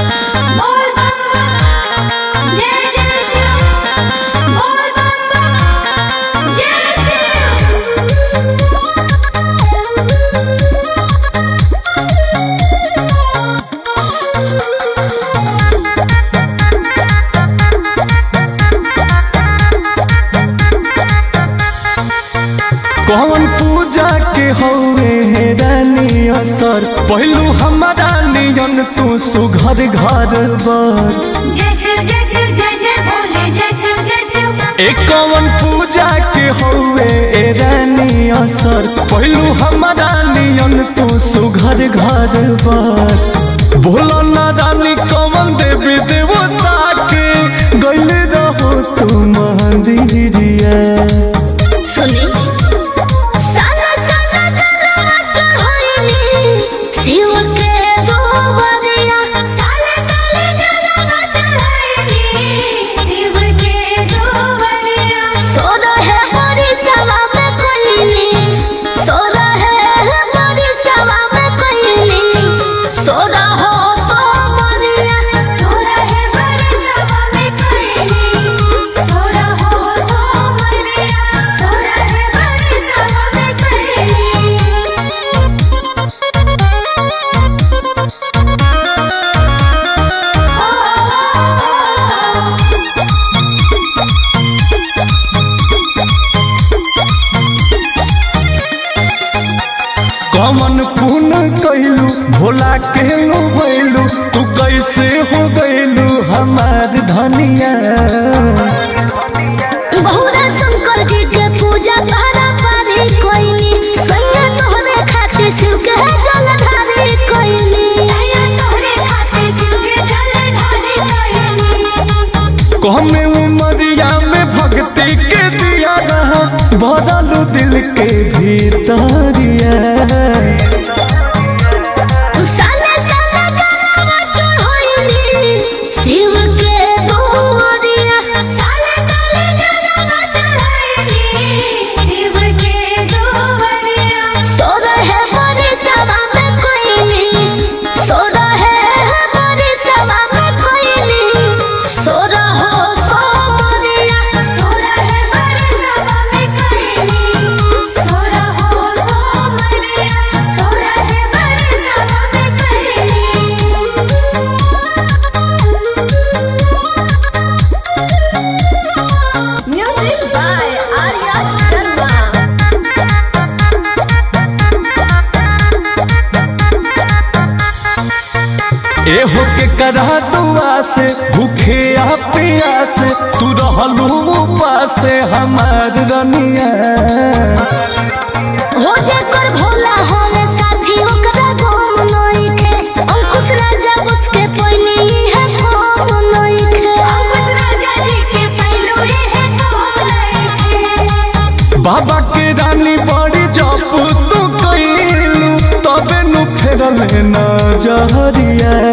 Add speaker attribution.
Speaker 1: बोल बम बम जय जय शिव बोल बम बम जय शिव
Speaker 2: कौन पूजा के हौवे हे रानी असर पहलू हमारा नियन तू सुघर घर बर
Speaker 1: जय शिव जय शिव जय जय भोले जय शिव जय शिव
Speaker 2: एक कौन पूजा के हौवे ए रानी असर पहलू हमारा नियन तू सुघर घर बर बोलो ना रानी कौन देवी देवता के गइल रहो तू मंदिरिया
Speaker 1: सुनी साला साला जलवा चढ़ाईनी शिव के गोबरिया साला साला जलवा चढ़ाईनी शिव के गोबरिया सोना है बड़ी सवा में कोईनी सोना है बड़ी सवा में कोईनी सोना हो तो मरिया सोना है बड़ी सवा में कोईनी सोना हो तो मरिया सोना है बड़ी सवा में कोईनी
Speaker 2: कमन पुन कैलू भोला के लो भैलू तू कैसे हो गैलू हमार धनिया
Speaker 1: बहुरा शंकर जी के पूजा पारा पारी कोइनी सैया तोहरे खातिर शिव के जल ढारी कोइनी सैया तोहरे खातिर शिव के जल ढारी कोइनी
Speaker 2: कहमे उमरिया में भक्ति के दिया रहा बदलू दिल के भीतरिया
Speaker 1: साले साले जलवा चढ़ाईनी शिव के गोरिया साले साले जलवा चढ़ाईनी शिव के गोरिया सोरा है बड़ी सभा में कोईनी सोरा है बड़ी सभा में कोईनी सोरा हो सो मरिया सोरा है बड़ी सभा में कोईनी सोरा हो सो मरिया सोरा है बड़ी सभा में कोईनी
Speaker 3: Music by Arya Sharma.
Speaker 2: ए हो के करा दुआ से भूखे आ प्यास तू रहलू उपास हमार रनिया
Speaker 1: हो जेकर भोला होवे साथी ओकरा गम नइखे अंकुश राजा उसके पैनी है गम नइखे अंकुश राजा जी के पैलो है गम नइखे
Speaker 2: बाबा के रानी बड़ी जप तू कैलू तबे नु फेरल न जहरिया